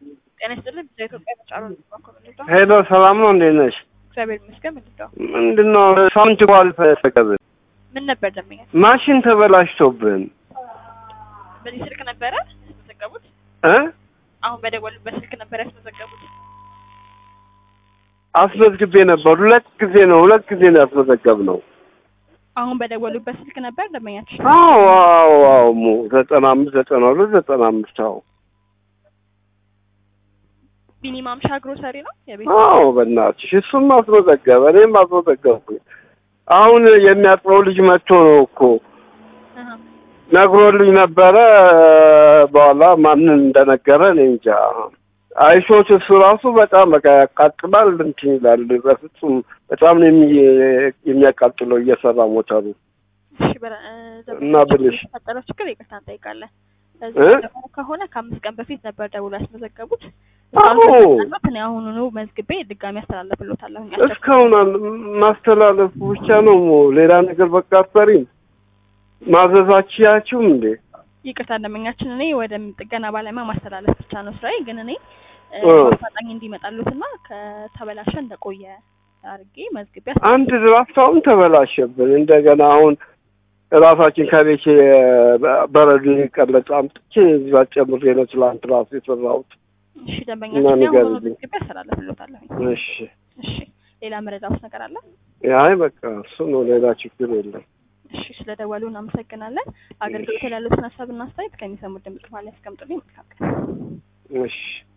ጤና ይስጥልኝ። በኢትዮጵያ ተጫሮ ልባ ሄሎ ሰላም ነው፣ እንዴት ነሽ? እግዚአብሔር ይመስገን። ምንድነው ምንድን ነው ሳምንት ጓል ተቀብን ምን ነበር ደንበኛ? ማሽን ተበላሽቶብን በዚህ ስልክ ነበረ ያስመዘገቡት? እ አሁን በደወሉበት ስልክ ነበር ያስመዘገቡት? አስመዝግቤ ነበር። ሁለት ጊዜ ነው ሁለት ጊዜ ነው ያስመዘገብነው። አሁን በደወሉበት ስልክ ነበር ደንበኛችን? አዎ አዎ አዎ ሙ ዘጠና አምስት ዘጠና ሁለት ዘጠና አምስት አዎ ቢኒ ማምሻ ግሮሰሪ ነው የቤት አዎ በእናትሽ እሱም አስመዘገበ፣ እኔም አስመዘገብኩኝ። አሁን የሚያጥበው ልጅ መጥቶ ነው እኮ አሃ። ነግሮልኝ ነበረ። በኋላ ማንን እንደነገረ እኔ እንጃ። አይሾት እሱ ራሱ በጣም በቃ ያቃጥላል፣ እንትን ይላል። በፍጹም በጣም ነው የሚ- የሚያቃጥለው እየሰራ ሞተሩ። እሺ በረ- እ፣ እና ደንበኛችን ብልሽ የተፈጠረው ችግር ይቅርታ እንጠይቃለን። እ? እዚህ ደግሞ ከሆነ ከአምስት ቀን በፊት ነበር ደውሎ ያስመዘገቡት። አዎ። እስካሁን እኔ አሁኑኑ መዝግቤ ድጋሚ አስተላለፍሎታለሁ። እስካሁን አል- ማስተላለፉ ብቻ ነው። ሌላ ነገር በቃ አትሰሪም። ማዘዛችያችሁም እንዴ? ይቅርታ ደንበኛችን እኔ ወደ ጥገና ባለሙያ ማስተላለፍ ብቻ ነው ስራዬ። ግን እኔ እ፣ እ። በአፋጣኝ እንዲመጣሉትና ከተበላሸ እንደቆየ አድርጌ መዝግቤ አስ- አንድ ድራፍት አሁን ተበላሸብን። እንደገና አሁን ራሳችን ከቤት በረዶ የቀለጠ አምጥቼ እዛ ጨምሬ ነው ትላንት ራሱ የሰራሁት። እሺ እና ደንበኛችን እኔ አሁኑኑ ንገሪልኝ። መዝግቤ አስተላለፍሎታለሁ። እሺ እሺ ሌላ መረዳት ነገር አለ? አይ በቃ እሱ ነው፣ ሌላ ችግር የለም። እሺ ስለደወሉ እናመሰግናለን። አገልግሎት ላይ ያሉትን ሀሳብና አስተያየት ከሚሰሙት ድምጽ ማለት ያስቀምጡልኝ። መልካም ቀን። እሺ